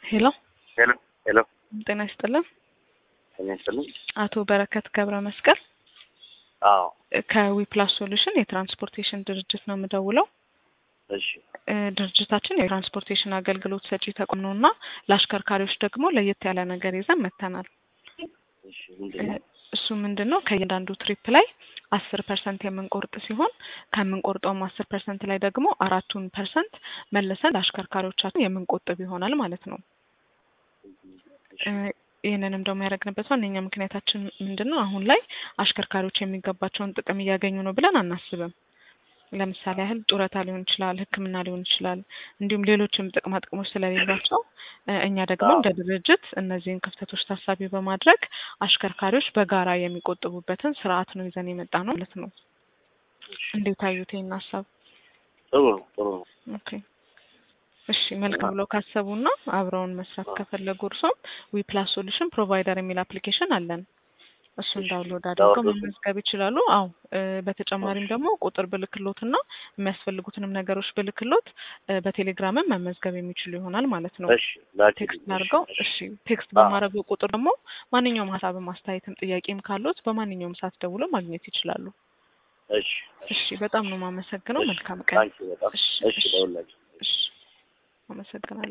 ሄሎ ሄሎ ሄሎ ጤና ይስጥልን። ጤና ይስጥልኝ። አቶ በረከት ገብረ መስቀል አዎ ከዊፕላስ ሶሉሽን የትራንስፖርቴሽን ድርጅት ነው የምደውለው። እሺ እ ድርጅታችን የትራንስፖርቴሽን አገልግሎት ሰጪ ተቋም ነው እና ለአሽከርካሪዎች ደግሞ ለየት ያለ ነገር ይዘን መጥተናል። እሺ ምንድን ነው? እሱ ምንድን ነው ከእያንዳንዱ ትሪፕ ላይ አስር ፐርሰንት የምንቆርጥ ሲሆን ከምንቆርጠውም አስር ፐርሰንት ላይ ደግሞ አራቱን ፐርሰንት መልሰን ለአሽከርካሪዎቻችን የምንቆጥብ ይሆናል ማለት ነው። እ ይህንንም ደግሞ ያደረግንበት ዋነኛ ምክንያታችን ምንድን ነው? አሁን ላይ አሽከርካሪዎች የሚገባቸውን ጥቅም እያገኙ ነው ብለን አናስብም። ለምሳሌ ያህል ጡረታ ሊሆን ይችላል፣ ሕክምና ሊሆን ይችላል፣ እንዲሁም ሌሎችም ጥቅማ ጥቅሞች ስለሌሏቸው እ እኛ ደግሞ እንደ ድርጅት እነዚህን ክፍተቶች ታሳቢ በማድረግ አሽከርካሪዎች በጋራ የሚቆጥቡበትን ስርዓት ነው ይዘን የመጣ ነው ማለት ነው። እንዴት አዩት ይህን ሀሳብ? ጥሩ ነው ጥሩ ነው። ኦኬ እሺ መልካም ብለው ካሰቡና አብረውን መስራት ከፈለጉ እርሶም ዊፕላስ ሶሉሽን ፕሮቫይደር የሚል አፕሊኬሽን አለን። እሱን ዳውንሎድ አድርገው ዳውንሎድ መመዝገብ ይችላሉ። አዎ እ በተጨማሪም ደግሞ ቁጥር ብልክሎት እና የሚያስፈልጉትንም ነገሮች ብልክሎት እ በቴሌግራምም መመዝገብ የሚችሉ ይሆናል ማለት ነው። እሺ ላኪልኝ። ቴክስት አድርገው እሺ እሺ ቴክስት በማድረገው ቁጥር ደግሞ ማንኛውም ሀሳብም አስተያየትም ጥያቄም ካሉት በማንኛውም ሰዓት ደውለው ማግኘት ይችላሉ። እሺ እሺ በጣም ነው የማመሰግነው። እሺ መልካም ቀን። ታንኪ በጣም እሺ እሺ እሺ ደውላችሁ እሺ አመሰግናለሁ።